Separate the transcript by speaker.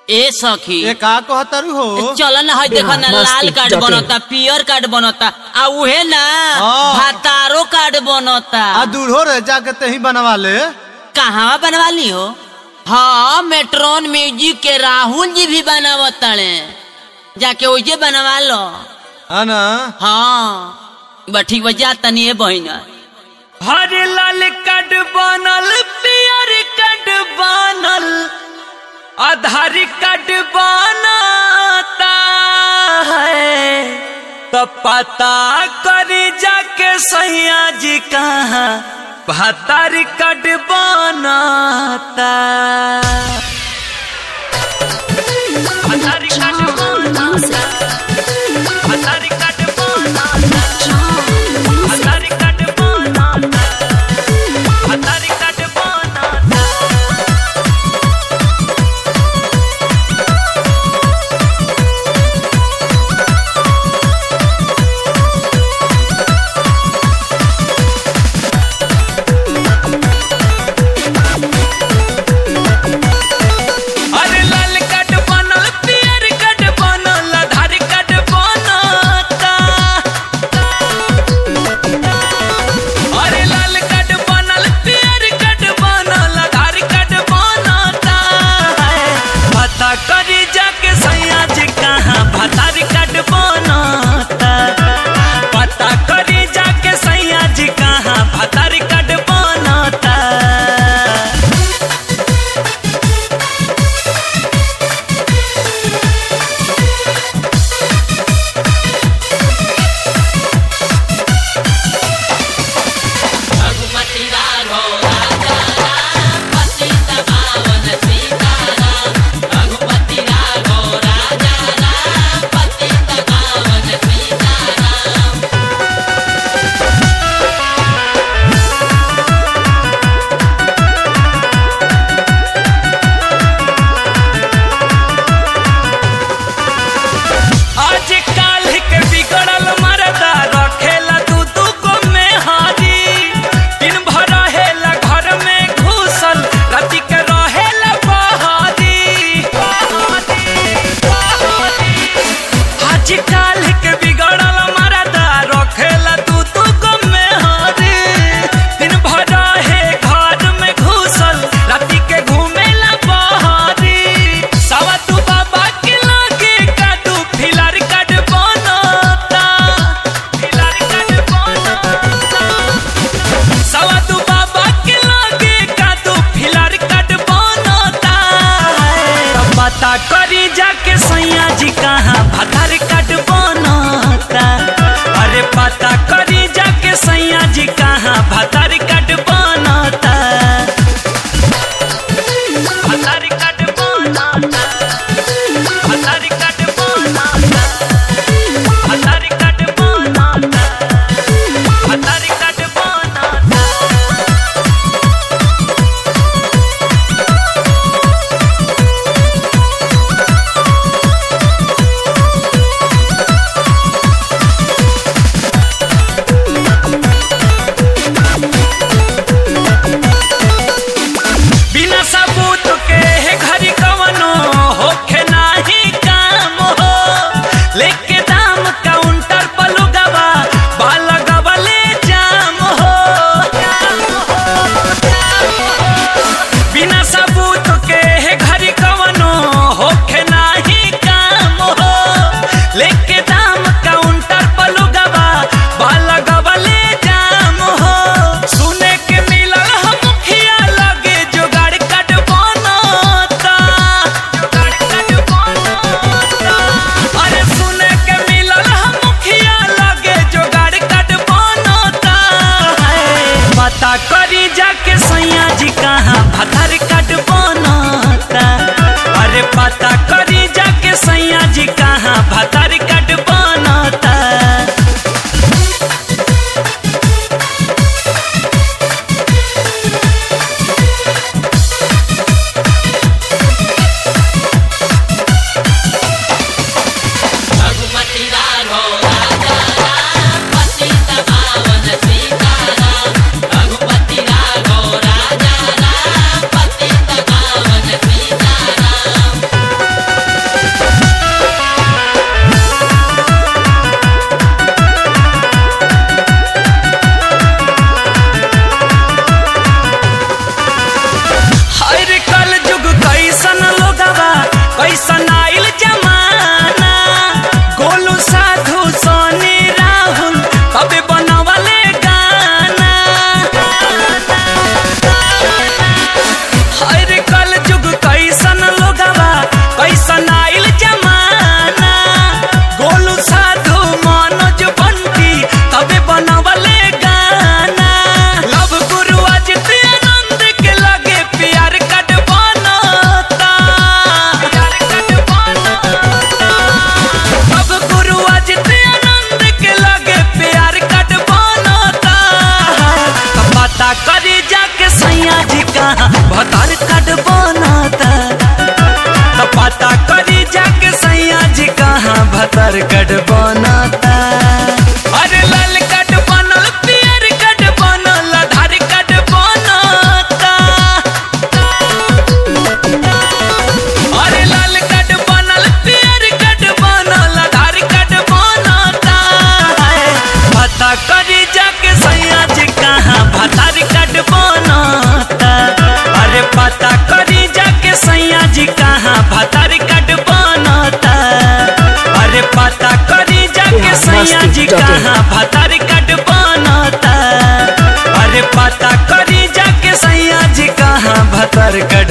Speaker 1: ए सखी
Speaker 2: ए का कहतारू हो
Speaker 1: चल ना है देखो ना
Speaker 3: बिहार
Speaker 1: लाल
Speaker 3: मस्ती
Speaker 1: कार्ड
Speaker 3: जटिल।
Speaker 1: बनता पियर कार्ड बनता आ उहे ना
Speaker 2: हाँ।
Speaker 1: भातारो कार्ड बनता
Speaker 2: आ दूल्हो रे जाके तही बनवा ले
Speaker 1: कहाँ बनवा ली हो हाँ मेट्रोन म्यूजिक के राहुल जी भी बनावताड़े जाके ओजे बनवा लो
Speaker 2: है ना
Speaker 1: हाँ बठी बजा तनी ए बहिना हरे लाल कार्ड बनल पियर कार्ड बनल आधार कार्ड बनता है तो पता करी जाके सैया जी कहाँ भातार कार्ड बनता भातार कार्ड बनता भातार कार्ड बनता भातार कार्ड बनता भातार कार्ड बनता अरे लाल कार्ड बनल पियर कार्ड बनल आधार कार्ड बनता अरे लाल कार्ड बनल पियर कार्ड बनल आधार कार्ड बनता पता करी जाके सैया जी कहाँ भातार कार्ड बनता पता करी जाके सैया जी कहाँ भातार कार्ड बनता आज काल के बिगड़ल मरदा रखेला दू दू गो में हारी दिन भर रहेला घर में घुसल राति के रहेला बहारी आज काल के बिगड़ल मरदा रखेला दू दू गो में हारी दिन भर रहे घर में घुसल राति के घूमेला बहारी सवा तू बाबा के लागे काटू फिलर कट बनता फिलर कट बनता सवा तू बाबा के लागे काटू फिलर कट बनता तब पता करी जाके सैया जी कहाँ भतर कट बनता अरे पता करी जाके सैया जी कहाँ भतर कट बनता भतर कट बनता भतर कट बनता भतर कट बनता भतर कट बनता कार्ड बनता अरे लाल कार्ड बनल पियर कार्ड बनल आधार कार्ड बनता अरे लाल कार्ड बनल पियर कार्ड बनल आधार कार्ड बनता पता करी जाके सैया जी कहाँ भतार कार्ड बनता अरे पता करी जाके सैया जी कहाँ भतार कार्ड बनता अरे पता करी जाके सैया जी कहाँ भतार कार्ड बनता अरे पता करी जाके सैया जी कहाँ भतार कार्ड